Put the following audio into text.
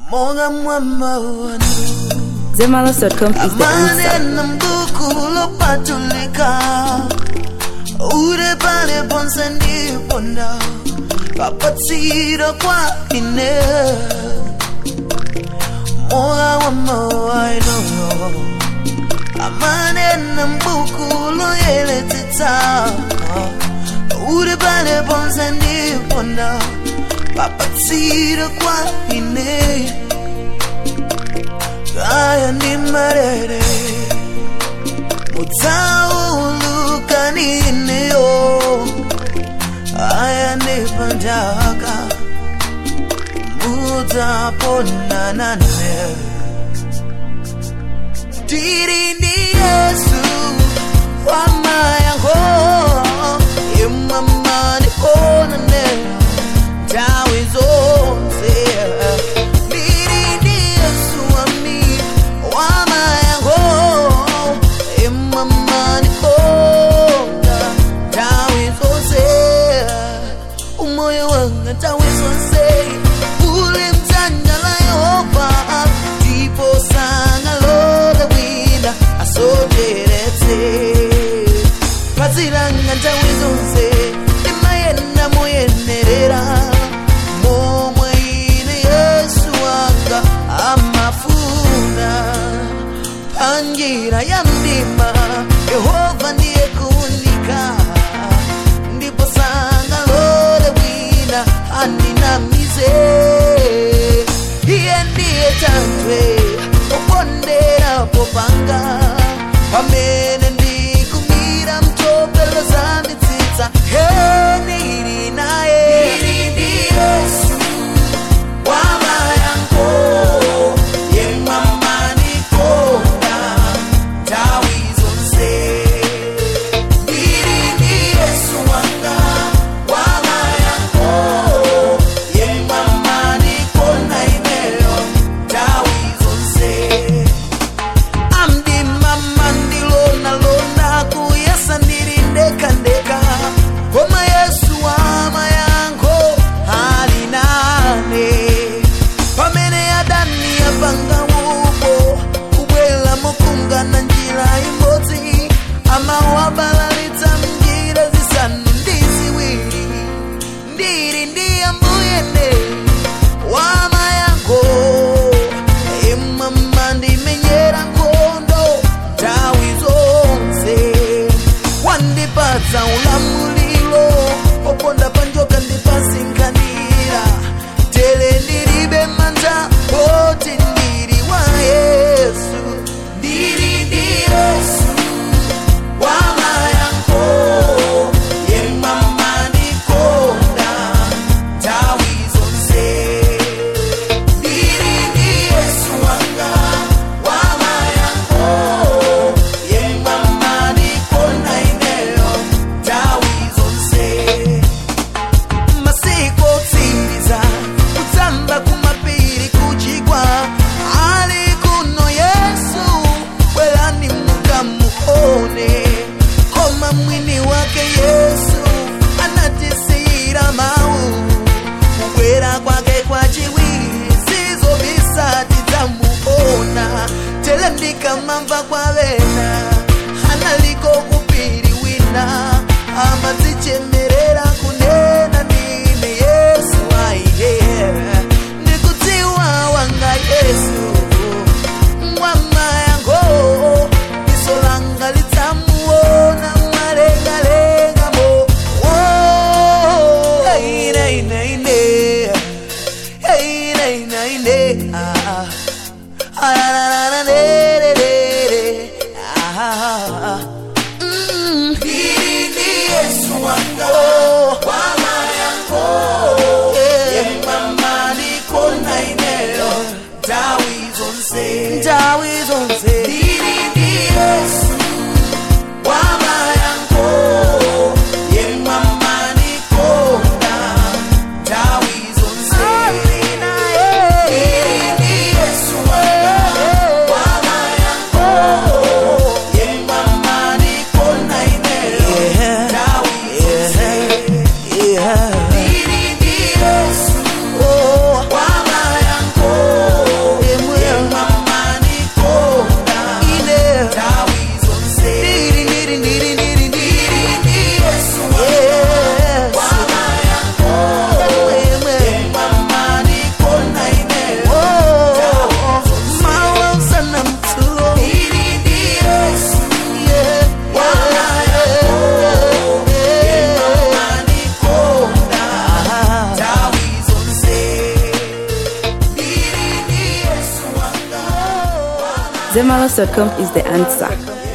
monga mwamba wanu Zemalos.com is the answer. amanena mbuku lopatulika ure pale ponse ndiponda papatsiro kwa ine moga wa mawaino amanena mbuku loyeletitsa ure pale ponse ndiponda papatsiro kwa ine kaya ndi marere mutsauluka nineyo aya ndi pandaka mudzaponanane tiri ndi yesu wamayango imamani onane tawi zonse tiri ndi yesu wami wamayango imamani konga tawi zonse umoyo wanga tawi zonse uli mdzanja la yehova ndipo sangalole wina asocheretse pazilanga nthawi zonse imayenda moyenerera momwe ine yesu wanga amafuna panjira ya mdima yehova ndiye kunika ndipo sangalole wina andinamize iye ndiye tandwe oponderapo panga pamene ndikumira mtopelo za mitsitsa henili naye ndi yesu wamayango yemamanikonda tawi zonse ndiri ndi yesu wanga wamayango yemamanikonda ineyo tawi zonse amdimama ndilonalona kuyesa ndiri ndekandeka koma yesu wamayango ali nane pamene adani apanga upo kubwela mokungana njira imodzi amawabalalitsa mnjira zisanu ndi ziwiri ndiri ndi ambuyene wamayango imama ndimenyera nkhondo nthawi zonse wandipatsa ulamuliro oponda panjoka ndipasinkanira tere ndilibe mantha poti ndiri wa yesu ndiri ndi yesu wamayango yemama ndikonda nthawi zonse ndiri ndi yesu wanga wamayango yemama ndikonda ineyo nthawi zonse masiku otsiriza kutsamba kumapiri kuchigwa ali kuno yesu bwerani mukamuone koma mwini wake yesu anatisiyira mawu kubwera kwake kwachiwiri sizobisati dzamuona tele ndikamamva kwavena analiko kupiri wina amadzichemerera kunena ndine yesu aiye ndikudziwa wanga yesu mwamayango diso langa lidzamuona mwalengalengamo ineine ineine ah. Ndawi zonse Diri di Yesu Wamayango Yemama nikonda Ndawi zonse Alina Diri di Yesu Wamayango Yemama nikonda ineyo Ndawi zonse Diri di Yesu Wamayango Zemalos.com is the answer.